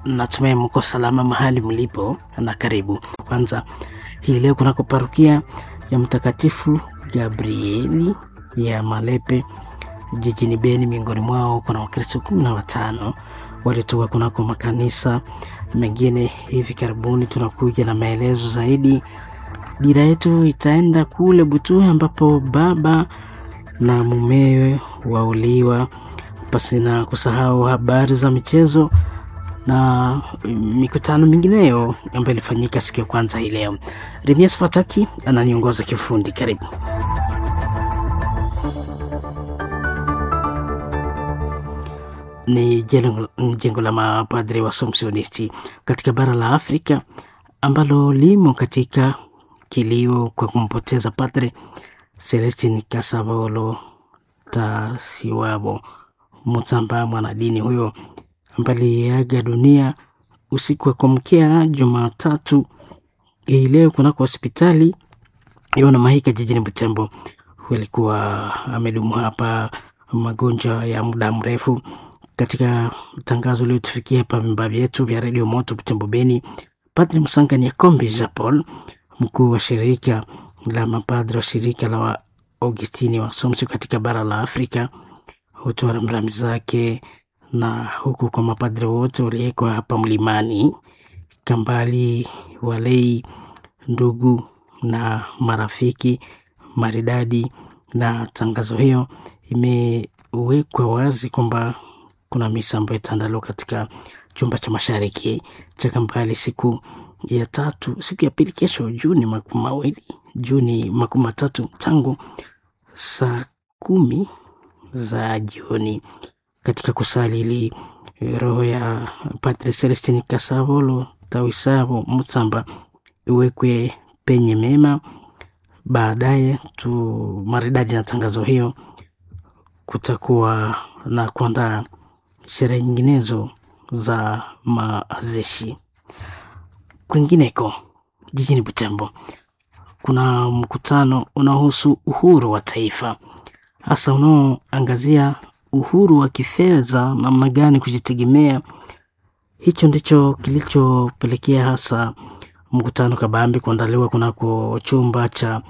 natumai mko salama mahali mlipo na karibu. Kwanza hii leo kunako parukia ya Mtakatifu Gabrieli ya Malepe jijini Beni, miongoni mwao kuna Wakristo kumi na watano walitoka kunako makanisa mengine. Hivi karibuni tunakuja na maelezo zaidi. Dira yetu itaenda kule Butuhe ambapo baba na mumewe wauliwa, pasina kusahau habari za michezo na mikutano mingineyo ambayo ilifanyika siku ya kwanza hii leo. Remias Fataki ananiongoza kifundi. Karibu. Ni jengo la mapadri wa Somsionisti katika bara la Afrika ambalo limo katika kilio kwa kumpoteza Padre Celestin Kasabolo Tasiwabo Mutsamba, mwanadini huyo ambaye aliaga dunia usiku wa kuamkia Jumatatu hii leo kunako hospitali Yona Mahika jijini Butembo. Huyo alikuwa amedumu hapa magonjwa ya muda mrefu. Katika tangazo liotufikia hapa vimba vyetu vya redio Moto Butembo Beni, Padre Musanga Nyakombi Jean Paul, mkuu wa shirika la mapadre wa shirika la wa Augustini wa Somso katika bara la Afrika, hutoa rambirambi zake na huku kwa mapadre wote waliwekwa hapa mlimani Kambali, walei, ndugu na marafiki maridadi. Na tangazo hiyo imewekwa wazi kwamba kuna misa ambayo itaandaliwa katika chumba cha mashariki cha Kambali siku ya tatu, siku ya pili, kesho Juni makumi mawili Juni makumi matatu tangu saa kumi za jioni katika kusali ili roho ya Padre Celestin Kasavolo Tawisavo Mutsamba iwekwe penye mema. Baadaye tu maridadi na tangazo hiyo, kutakuwa na kuandaa sherehe nyinginezo za mazishi. Kwingineko jijini Butembo kuna mkutano unaohusu uhuru wa taifa, hasa unaoangazia uhuru wa kifedha, namna gani kujitegemea. Hicho ndicho kilichopelekea hasa mkutano kabambi kuandaliwa kunako chumba cha